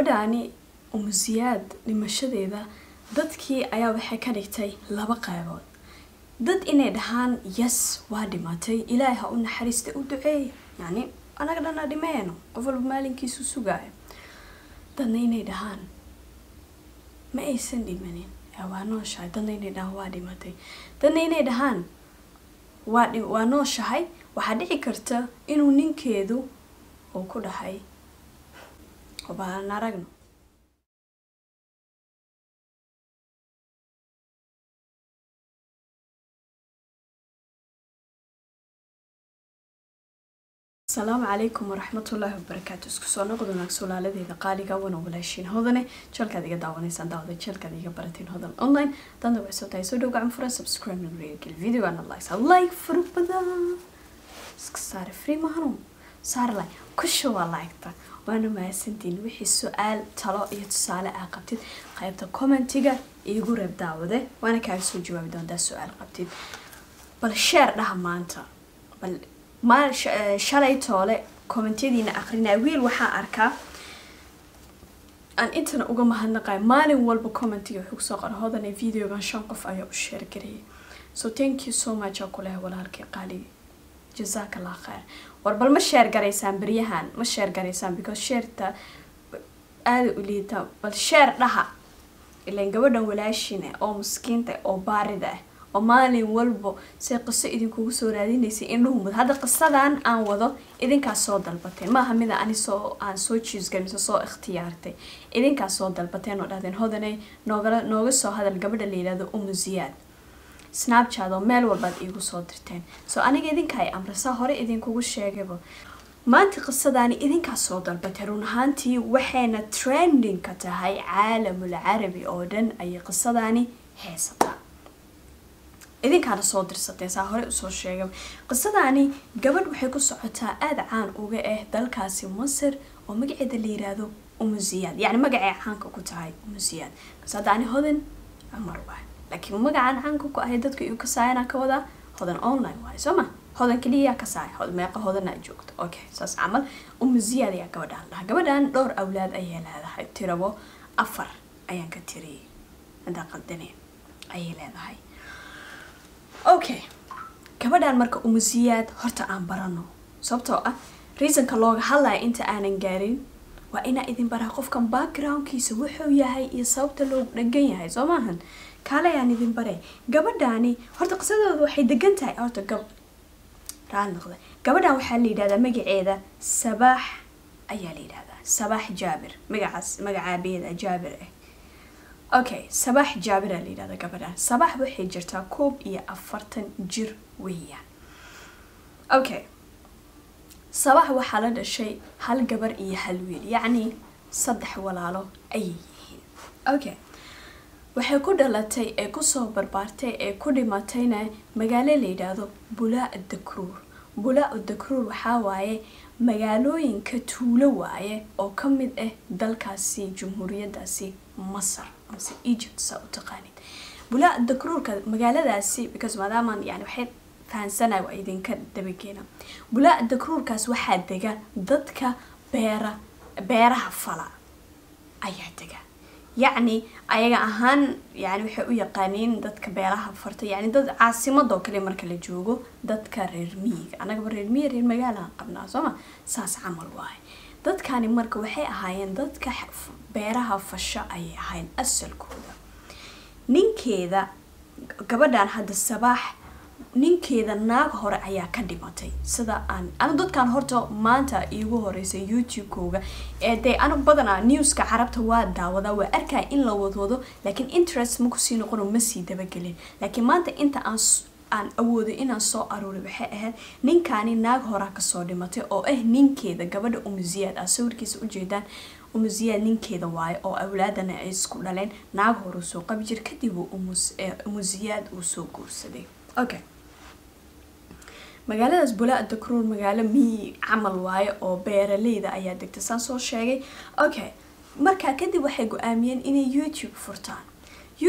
gabadhaani umusiyaad dhimashadeeda dadkii ayaa waxay ka dhigtay laba qaybood dad inay dhahaan yes waa dhimatay ilaahay ha u naxariista u duceey yacni anaga dhana dhimeeno qof walba maalinkiisu sugaayo dadna inay dhahaan ma aysan dhimanin ee waa nooshahay dadna inay dhahaan waa dhimatay dadna inay dhahaan waa dhi- waa nooshahay waxaa dhici karta inuu ninkeedu uu ku dhahay baan aragno asalaamu calaykum waraxmatullaahi wabarakaatu isku soo noqod wanaag sulaaladeeda qaaliga wana walaashiin hodane jalkaad iga daawanaysaan daawada jalkaad iga barateen hodan online danda waxay soo tahay soo dhow gacan furan subscribe na reegel videogana like like furu badan iska saare free mahanu saar like kusha waa like-ta waana mahadsantiin wixii su-aal talo iyo tusaale aa qabtid qaybta commentiga iigu reeb daawade waana kaaga soo jawaabi doontaa su-aal qabtid bal sheer dhaha maanta bal ma shalay toole kommentiyadiina akrinaya wiil waxaa arkaa aan intana uga mahadnaqayo maalin walba commentiga wuxuu kusoo qora hodane videogan shan qof ayaa u sheergarayay so thank you so much aa kuleh walaalkii qaaligi jazaak allah khayr war bal ma sheer garaysaan beryahan ma sheer garaysaan because sheerta aada u liita bal sheer dhaha ilan gabadhan walaashina oo miskiinta oo baarida ah oo maalin walbo say qiso idinkugu soo raadinaysay indhuhu mud hadda qisadan aan wado idinkaas soo dalbateen maaha mida ani soo aan soo jiisgalin mise soo ikhtiyaartay idinkaas soo dalbateen oo dhahdeen hodanay noogala nooga soo hadal gabadha la yidhahdo umu ziyaad snapchat oo meel walbaad iigu soo dirteen so aniga idinka ay amrisaa hore idinkugu sheegayba maanta qisadaani idinkaas soo dalbatay run ahaantii waxayna trending ka tahay caalamul carabi oo dhan ayay qisadaani heesataa idinkaana soo dirsateen saa hore usoo sheegay qisadaani gabadh waxay ku socotaa aada caan uga ah dalkaasi masar oo magaceeda la yiraahdo umu ziyaad yacni magacay caanka ku tahay umu ziyaad bas hadda ani hodan cumar waay laakiin magacaan caanka ku ahay dadka iu kasaayana ka wadaa hodan online waay soo ma hodan keliya kasaay hod meeqa hodanaa joogto okay saas camal umu ziyaad ayaa gabadhaan dhaha gabadhan dhowr awlaad ayay leedahay tirabo afar ayaan ka tiriyay hadaa qaldaneen ayay leedahay okay gabadhan marka umusiyaad horta aan barano sababtoo ah reasonka looga hadlaya inta aanan gaarin waa inaa idin baraa qofkan backgroundkiisa wuxuu yahay iyo sababta loogu dhagan yahay soo maahan kaalayaan idin bare gabadhani horta qisadooda waxay degan tahay horta gab raal noqda gabadhan waxaa la yidhahdaa magaceeda sabaax ayaa la yidhahdaa sabaax jaabir magacaas magacaabeeda jaabir ah okay sabaax jaabira la yidhahda gabadhan sabaax waxay jirtaa koob iyo afartan jir weeyaan okay sabaax waxaa la dhashay hal gabar iyo hal wiil yacni saddex walaalo ayay yihiin okay waxay ku dhalatay ee kusoo barbaartay ee ku dhimatayna magaalo la yidhaahdo bulaa dakruur bulaa dakruur waxaa waaye magaalooyinka tuulo waaye oo ka mid ah dalkaasi jumhuuriyadaasi masar mase egypt saa u taqaanid bulaa dakruurka magaaladaasi because maadaamaan yani waxay fahansanay waa idinka dabageena bulaa dakruurkaas waxaa dega dadka beera beeraha fala ayaa dega yacni ayaga ahaan yani waxay u yaqaaniin dadka beeraha farta yani dad caasimadoo kale marka la joogo dadka reer miyiga annagaba reer miyi reer magaalahan qabnaa sooma saas camal waaye dadkani marka waxay ahaayeen dadka beeraha fasho ayay ahayn asalkooda ninkeeda gabadhan hadda sabaax ninkeeda naag hore ayaa ka dhimatay sida aan anu dadkan horta maanta iigu horeysay youtube-kooga ee dee anu badanaa newska carabta waa daawadaa waa arkaya in la wadwado laakiin interest ma kusii noqono ma sii dabagelin laakiin maanta inta aan aan awooday inaan soo aruuray waxay ahayd ninkaani naag horaa kasoo dhimatay oo ah ninkeeda gabadha umusiyaad ah sawirkiisa ujeedaan umusiyaad ninkeeda waayo oo awlaadana ay isku dhaleen naag horuu soo qabi jir kadib umusiyaad uu soo guursaday okay magaaladaas bulaa dakruur magaalo miyi camal waayo oo beeraleyda ayaa degta saan soo sheegay okay markaa kadib waxay go-aamiyeen inay youtube furtaan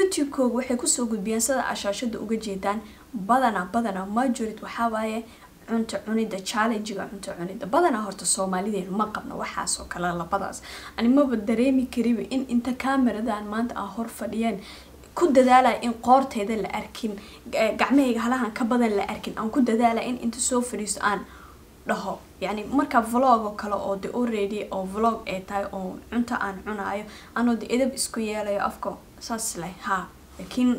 youtube-kooga waxay kusoo gudbiyaan sida ashaashada uga jeedaan badana badana majorit waxaa waaye cunto cunida challengiga cunto cunida badanaa horta soomaalideenu ma qabno waxaasoo kale labadaas ani maba dareemi kariba in inta kaameradan maanta aan hor fadhiyeen ku dadaalaya in qoorteeda la arkin gacmahayga halahan ka badan la arkin aan ku dadaalaya in inta soo fadhiisto aan dhaho yani marka vlog oo kale oo de already oo vlog ay tahay oo cunto aan cunaayo anoo de edab isku yeelayo afka saas leh ha laakiin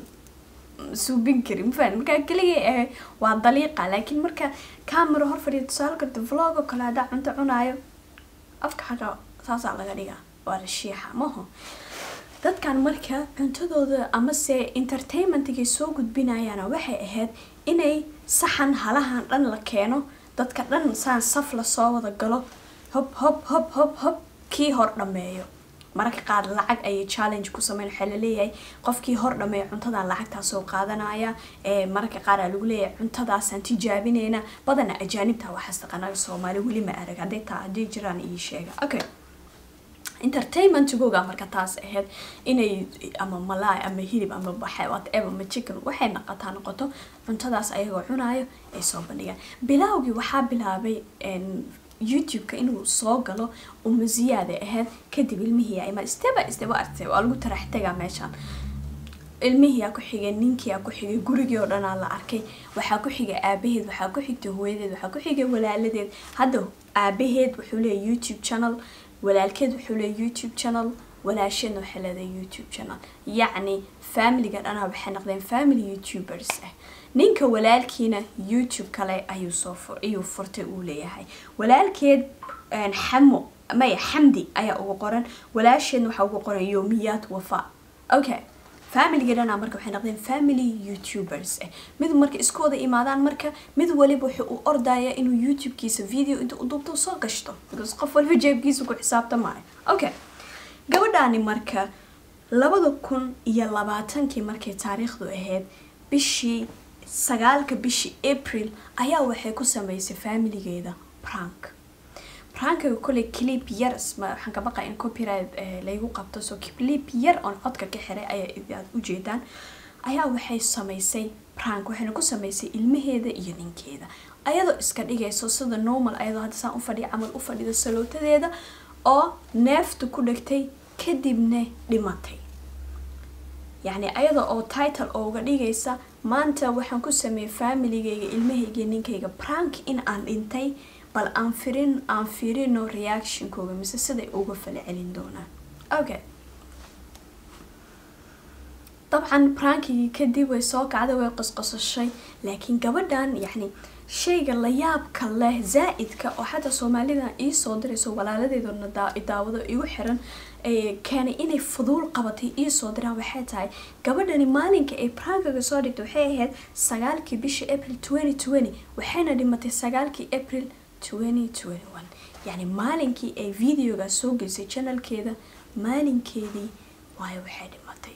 suubin kari mafahant markaa keligay ahay waa daliiqa laakiin marka camera hor fadhiya tusaale karta vlog oo kale haddaa cunto cunaayo afka xaga saasaa laga dhigaa waa la shiixa maho dadkan marka cuntadooda amase entertainmentigay soo gudbinayaana waxay ahayd inay saxan halahan dhan la keeno dadka dhan saan saf lasoo wada galo hob hob hob hob hob kii hor dhameeyo mararka qaar lacag ayay challenge ku sameyn waxaa laleeyahay qofkii hor dhameeya cuntadan lacagtaa soo qaadanaya ee mararka qaar aa lagu leeyahay cuntadaasaan tijaabineyna badana ajaanibta waxaas taqaanaga soomaali weli ma arag hadday taa haddii jiraan ii sheega okay entertainmentigooga marka taas ahayd inay ama malaay ama hilib ama baxe whatever ama chicken waxay noqotaa noqoto cuntadaas ayagoo cunaayo ay soo bandhigaan bilaawgii waxaa bilaabay youtube-ka inuu soo galo umuziyaada ahayd kadib ilmihii ima steba steba artay waa lagu tarax tagaa meeshaan ilmihiyaa ku xigay ninkiyaa ku xigay gurigii oo dhanaa la arkay waxaa ku xigay aabaheed waxaa ku xigtay hooyadeed waxaa ku xigay walaaladeed hadda aabaheed wuxuu leeyahy youtube channel walaalkeed wuxuu leeyahy youtube channel walaasheedna waxay leedahay youtube channel yacni familiga dhanaa waxay noqdeen family youtubers ah ninka walaalkiina youtube kale ayuu soo fur ayuu furtay uu leeyahay walaalkeed xamo maya xamdi ayaa ugu qoran walaasheedna waxaa ugu qoran yoomiyaad wafa okay familiga dhanaa marka waxay noqdeen family youtubers ah mid marka isku wada imaadaan marka mid waliba wuxuu u ordaya inuu youtube-kiisa video inta u duubto soo gashto because qof walba jeebkiisa ku xisaabtamaayo okay gabadhaani marka labada kun iyo labaatankii markay taariikhdu ahayd bishii sagaalka bishii april ayaa waxay ku sameysay familigeeda prank prankiga koley clip yar waxaan ka baqa in copyright laygu qabto so clip yar oon codka ka xiray ayaa aad ujeedaan ayaa waxay sameysay prank waxayna ku sameysay ilmaheeda iyo ninkeeda ayadoo iska dhigayso sida normal ayadoo hadda saan ufadhiya camal u fadhida salootadeeda oo neefta ku dhegtay kadibna dhimatay yacni ayada oo title ooga dhigaysa maanta waxaan ku sameeyay familigayga ilmahayga ninkayga prank in aan dhintay bal aan firin aan firino reactionkooga mise siday uga fala celin doonaan okay dabcan prankigii kadib way soo kacday way qosqosashay laakiin gabadhan yacni shayga layaabka leh zaa-idka oo xataa soomaalida iisoo dirayso walaaladeedona daawado igu xiran keenay inay fuduul qabatay iisoo diraan waxay tahay gabadhani maalinka ay prankiga soo dhigtay waxay ahayd sagaalkii bishii april twenty twenty waxayna dhimatay sagaalkii april twenty twenty one yacni maalinkii ay videoga soo gelisay janalkeeda maalinkeedii waayo waxay dhimatay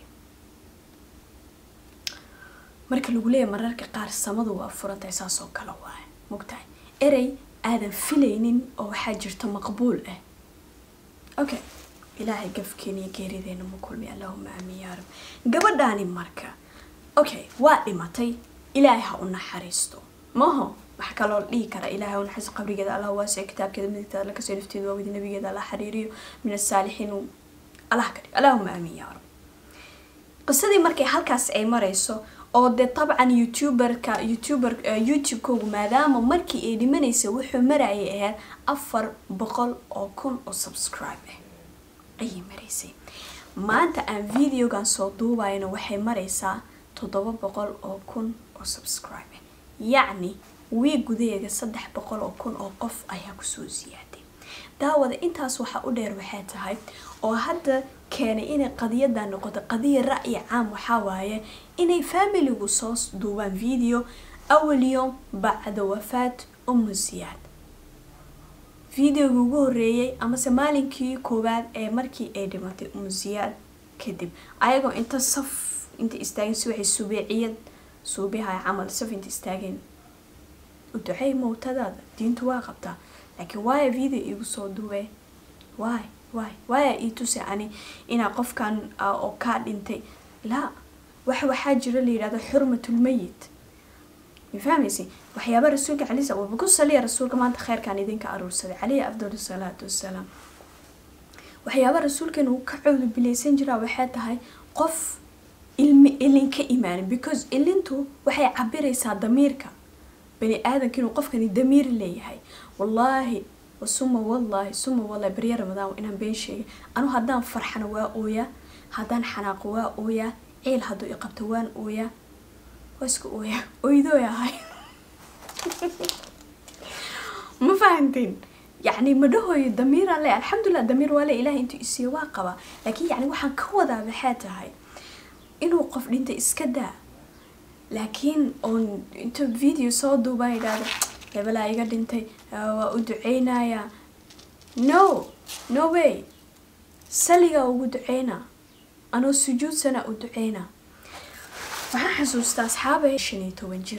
marka lagu leeyahy mararka qaar samadu waa furantahay saas oo kale waaye mogtahay erey aadan filaynin oo waxaa jirta maqbuul ah okay ilaahay gafkeena iyo geerideena ma kulmi allahuma aamin yaa rab gabadhaani marka okay waa dhimatay ilaahay ha u naxariisto maho wax kaloo dhihi kara ilaahay u naxariisto qabrigeeda allah waasic kitaabkeeda midigteeda alla kasoo nafteeda waawidi nabigeeda alla xiriiriyo min asaalixiin allah ka dhig allahuma aamin yaa rab qisadii markay halkaas ay marayso oo dee dabcan youtuberka youtuber youtube-koogu maadaama markii ay dhimanaysa wuxuu marayay ahayd afar boqol oo kun oo subscribe ah ayay maraysay maanta aan videogan soo duubayno waxay maraysaa toddoba boqol oo kun oo subscribe ah yacni wii gudaheeda saddex boqol oo kun oo qof ayaa kusoo siyaaday daawada intaas waxaa u dheer waxay tahay oo hadda keenay inay qadiyada noqoto qadiya ra'yi caam waxaa waaye inay familigu soo duubaan video awal yom bacda wafaat umu siyaad videogii ugu horeeyay amase maalinkii koowaad ee markii ay dhimatay umu siyaad kadib ayagoo inta saf inta istaageen si waxay subeeciyad suubihay camal saf inta istaageen u duceey mowtadaada diintu waa qabtaa laakiin waaya video igu soo duubee waay waay waaya ii tusi ani inaa qofkan oo kaa dhintay laa wax waxaa jira la yidhahdo xurmatulmayit ma fahmaysi waxyaaba rasuulka calisa waba ku saliya rasuulka maanta kheyrkaan idinka aruursaday caleyhi afdal salaatu wasalaam waxyaaba rasuulkeena uu ka cawdu bilaysan jiraa waxay tahay qof ilmi ilin ka imaanin because ilintu waxay cabiraysaa damiirka bani aadamka inuu qofkani damiir leeyahay wallaahi suma wallaahi suma wallahi barya ramadaan inaan been sheegay anu haddaan farxana waa ooyaa haddaan xanaaqo waa ooyaa ciil hadduu iqabto waan ooyaa waa iska ooyaa oydooy ahay ma fahanteen yacni madhahooyo damiiraan le alxamdulilah damiir waa le ilahay intuu isiiyo waa qabaa laakiin yacni waxaan ka wadaa maxaa tahay inuu qof dhinta iska daa laakiin oon intuu video soo duubaa idhaahdo hebelaa iga dhintay waa u duceynayaa no no way saligaa ugu duceynaa anoo sujuudsana u duceynaa waxaan xasuustaa asxaabay shan iyo toban jir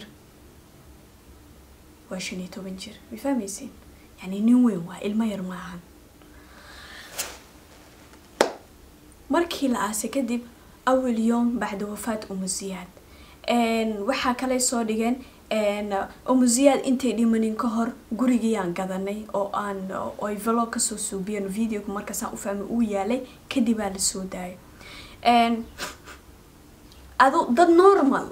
waa shan iyo toban jir ma fahmaysiin yani nin weyn waa ilmo yar maahan markii la aasay kadib awal yoom bacda wafaat umu ziyaad waxaa kale soo dhigeen umu ziyaad intay dhimanin ka hor gurigiyaan gadanay oo aan oy vlog kasoo suubiyeen videoga markaasaan u fahmay uu yaalay kadibaa lasoo daayay adu dad normal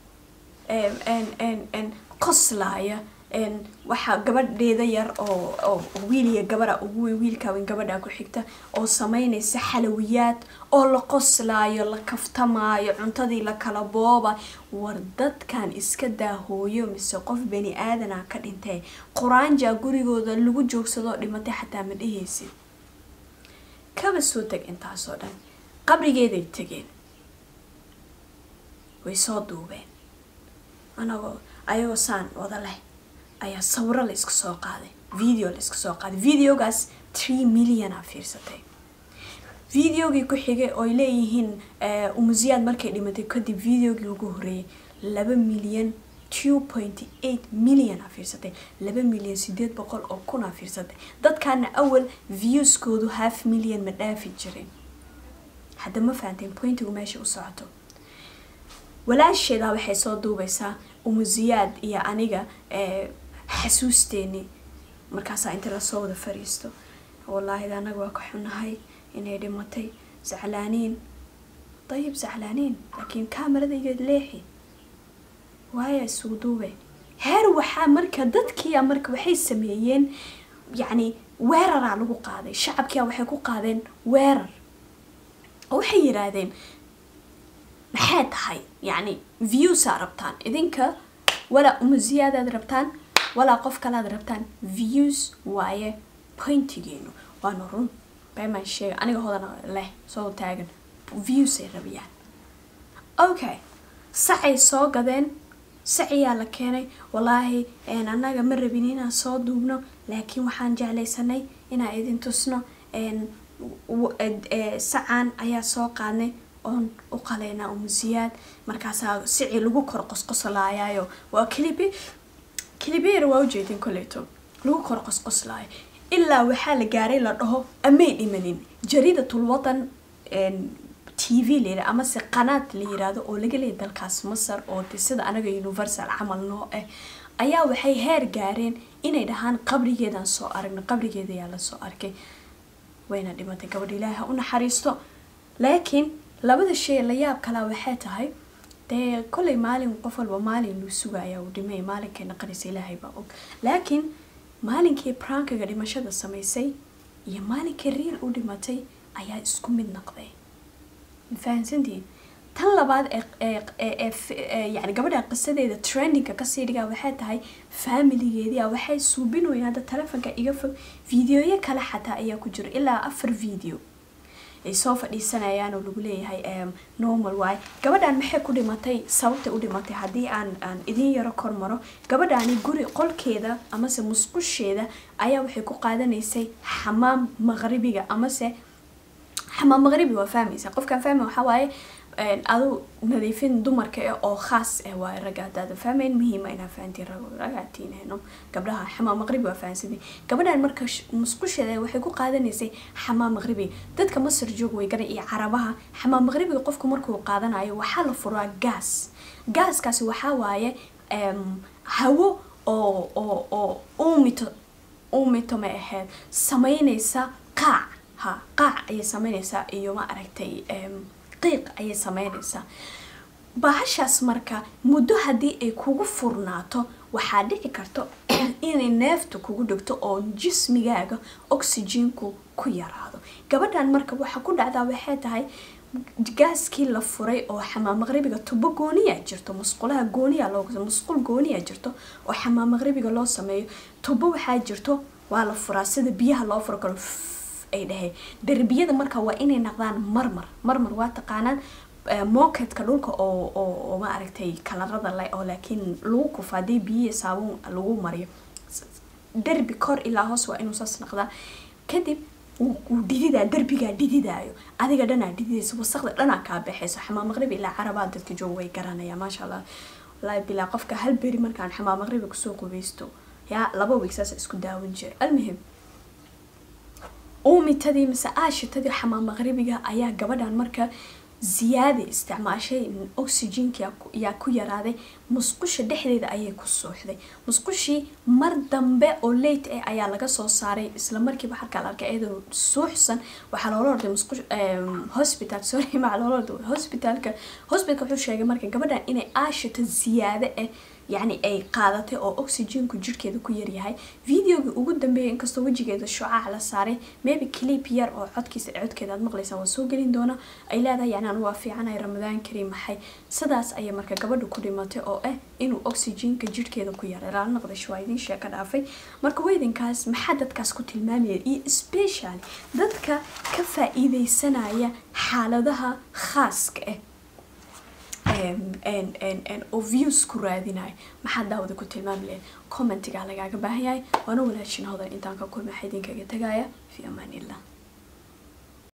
ah qoslaaya waxaa gabadheeda yar oo wiiliya gabadha ugu weyn wiilkaawen gabadha ku xigta oo sameynaysa xalawiyaad oo la qoslaayo la kaftamaayo cuntadii la kala booba war dadkan iska daahooyo mise qof bani aadana ka dhintee quraanja gurigooda lagu joogsadoo dhimatay xataa ma dhehaysid kaba soo teg intaasoo dhan qabrigeeday tegeen way soo duubeen anagoo ayagoo saan wada leh ayaa sawiro la iska soo qaaday video la iska soo qaaday videogaas tree milliona fiirsatay videogii ku xigay ooy leeyihiin umusiyaad markay dhimatay kadib videogii ugu horeeyay laba milyan two point eight million a fiirsatay laba milyan sideed boqol oo kun a fiirsatay dadkaana awal viewskoodu half million ma dhaafi jirin hadda ma fahanteen pointigu meesha u socoto walaasheedaa waxay soo duubaysaa umusiyaad iyo aniga xasuusteeni markaasaa inta lasoo wada fariisto wallaahi anaga waa ka xunahay inay dhimatay zaclaaniin dayib zaclaaniin laakiin kaamarada leexi waaya isugu duube heer waxaa marka dadkiia marka waxay sameeyeen yacni weeraraa lagu qaaday shacabkia waxay ku qaadeen weerar oo waxay yidhaahdeen maxay tahay yacni viewsaa rabtaan idinka walaa umusiyaadaad rabtaan walaa qof kalaad rabtaan views waaye pointigeenu waana run beemaan sheega aniga hodana leh soo taagan viewsay rabiyaan okay sacay soo gadeen saciyaa la keenay wallaahi annaga ma rabin inaan soo duubno laakiin waxaan jeclaysanay inaan idin tusno sacaan ayaa soo qaadnay oon u qaleynaa umusiyaad markaasaa sici lagu kor qosqoslaayaayo waa clibi clibeer waa ujeedin koleyto lagu kor qosqoslaayo ilaa waxaa la gaaray la dhaho amay dhimanin jariidatul wadan t v layidha amase qanaad la yiraahdo oo laga leeya dalkaas masar oo de sida anaga universal camal noo ah ayaa waxay heer gaareen inay dhahaan qabrigeedaan soo aragno qabrigeeda ayaa lasoo arkay wayna dhimatay gabadha ilaahi ha u naxariisto laakiin labada shay la yaab kalaa waxay tahay dee kollay maalin qof walba maalin luu sugaya uu dhimay maalinkay naqanaysa ilaahay baa og laakiin maalinkii prankiga dhimashada samaysay iyo maalinkii riil u dhimatay ayaa isku mid noqday mafahansantiin tan labaad ee yani gabadha qisadeeda trendinga kasii dhigaa waxay tahay faamiligeedia waxay suubinoyeen hadda telefonka iga fog videoyo kale xataa ayaa ku jiro ilaa afar video ay soo fadhiisanayaan oo lagu leeyahay normal waay gabadhan maxay ku dhimatay sababtay u dhimatay haddii aan aan idin yaro kormaro gabadhaani guri qolkeeda amase musqusheeda ayaa waxay ku qaadanaysay xamaam maqribiga amase xamaam maqribi waa fahmaysa qofkaan fahmi waxaa waaye adu nadiifin dumarka eh oo khaas ah waaye ragga haddaada fahmayn muhiima inaa fahantiin rag ragaatiinhayno gabdhaha xamaam maqribi waa fahansantiin gabadhan marka musqusheeda waxay ku qaadanaysay xamaam maqribi dadka masar joog way garan iyo carabaha xamaam maqribiga qofku markuu qaadanayo waxaa la furaa gaas gaaskaasi waxaa waaye hawo oo oo oo uumito uumito may ahayd sameynaysa qaac ha qaac ayay sameynaysaa iyo ma aragtay qiiq ayay sameynaysaa bahashaas marka muddo haddii ay kugu furnaato waxaa dhici karto inay neefta kugu dhigto oo jismigaaga oxygenku ku yaraado gabadhan marka waxa ku dhacdaa waxay tahay gaaskii la furay oo xamaam maqribiga tubo gooniya jirto musqulaha gooniya loo musqul gooniya jirto oo xamaam maqribiga loo sameeyo tubo waxaa jirto waa la furaa sida biyaha loo furo karo ay dhahay derbiyada marka waa inay naqdaan marmar marmar waa taqaanaan mooketka dhulka oo oo ma aragtay kalarada le oo laakiin lagu kufa haddii biyihi saabuun lagu mariyo derbi kor ilaa hoos waa inuu saas naqdaa kadib wuu dhididaa derbigaa dhididaayo adiga dhanaa dhididaysa wasaqda dhanaa kaa baxayso xamaam maqribi ilaa carabaa dadka jooga way garanayaan maasha allah wallaahi bilaa qofka hal beri markaan xamaam maqribi kusoo qubeysto yaa laba weeg saas isku daawan jira almuhim uumitadii mise aashitadii xamaam maqribiga ayaa gabadhan marka ziyaada isticmaashay oxygenka yaa ku yaraaday musqusha dhexdeeda ayay ku suuxday musqushii mar dambe oo late ah ayaa laga soo saaray isla markiiba halkaa la arkay iyadoo suuxsan waxaa loola orday musqush hospital sorry maa loola orday hospitalka hospitalka wuxuu sheegay marka gabadhan inay aashito ziyaade ah yacni ay qaadatay oo oxygenku jirkeeda ku yaryahay videogii ugu dambeeyay inkastoo wejigeeda shucaac la saaray maybe clip yar oo codkiisa codkeeda aad maqlaysaa waa soo gelin doona ay leedahay yani anu waa fiicanahay ramadaan kariim maxay sidaas ayay marka gabadha ku dhimatay oo ah inuu oxygenka jirkeeda ku yaray laala noqdasho waa idin sheeka dhaafay marka weydinkaas maxaa dadkaas ku tilmaamaya iyo specially dadka ka faa-iideysanaya xaaladaha khaaska ah oo views ku raadinayo maxaa daawada ku tilmaami lahayd commentigaa lagaaga baahan yahay waana walaashin hodan intaan ka kulma waxaa idinkaga tagaya fi amaan illah